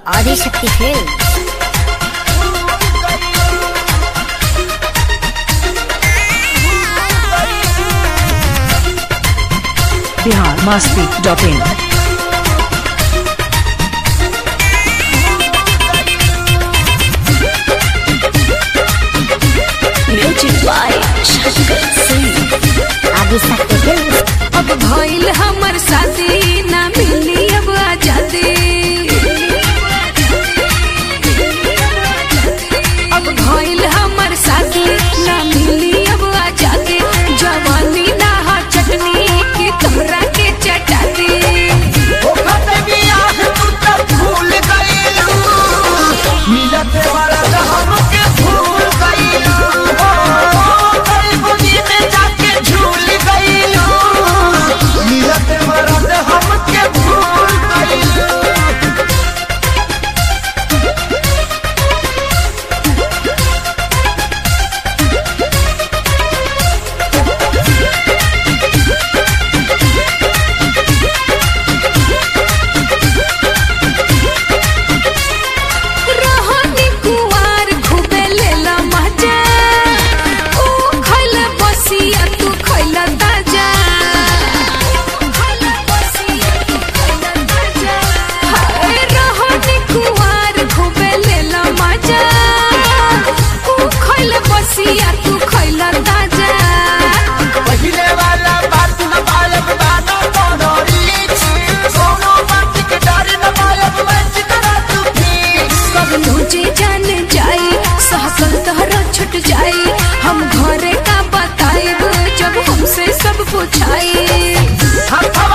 Adishakti films Bihar Masti dot in music by Shankar Singh Adishakti films अब भइल हमर शादी ना मिली अब आजादी अब भइल हमर शादी ना मिली अब आजादी जवानी ना हा चटनी की तोहरा के चटाती रहनी कुवार खूबे लेला मजा ओ खइला बसिया तू खइला ताजा हाय रहनी कुवार खूबे लेला मजा ओ खइला बसिया तू खइला ताजा सब मुझे जान जाई सहकल तहरा छुट जाई हम घरे का बताइब जब हमसे सब पूछाई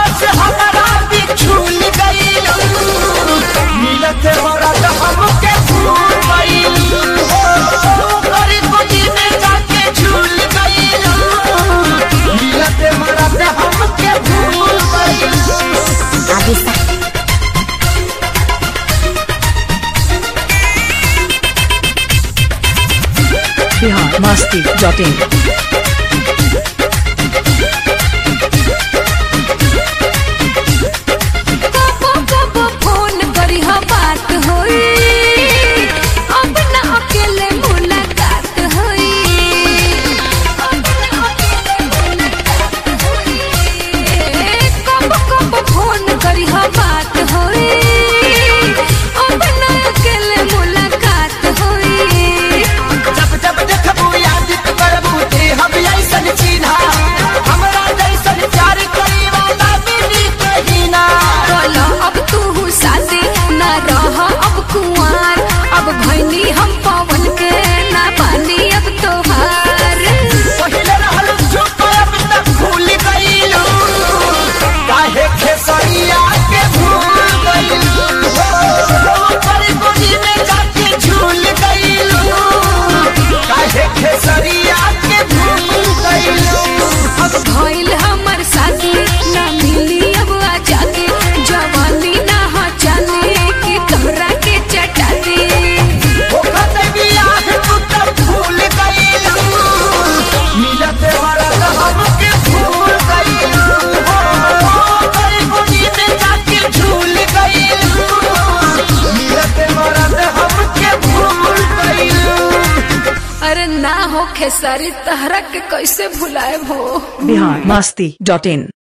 ఆదిశక్తి बिहार मास्ती डॉट इन कबो कबो फोन करी हा बात होई अब ना अकेले मुलाकात होई अब ना अकेले मुलाकात होई कबो कबो फोन करी हा बात होई अब ना अकेले मुलाकात होई जब जब देखबू याद करबू ते हम ऐसन चिन्हा हमरा जैसन प्यार करी वाला मिली कहीं ना बोलो अब तू शादी न रह अब कुंवार अब भैनी हम पवन के ना पानी अब तोहार पहिले रहल चुप अब तक भूल गईलू काहे खेसरिया के भूल गईलू पर गोदी में जाके झूल गईलू काहे खेसरिया के भूल गईलू अब भइल हमर शादी ना मिली अब आजादी जवानी ना हो जाने की तोहरा के चटाती ओखत बियाह तू तब भूल गईलू मिलत वरत हमके भूल गईलू पर गोदी में जाके झूल गईलू मिलत वरत हमके भूल गईलू अरे ना हो खेसारी तहरा के कैसे भुलाए हो बिहार मास्ती डॉट इन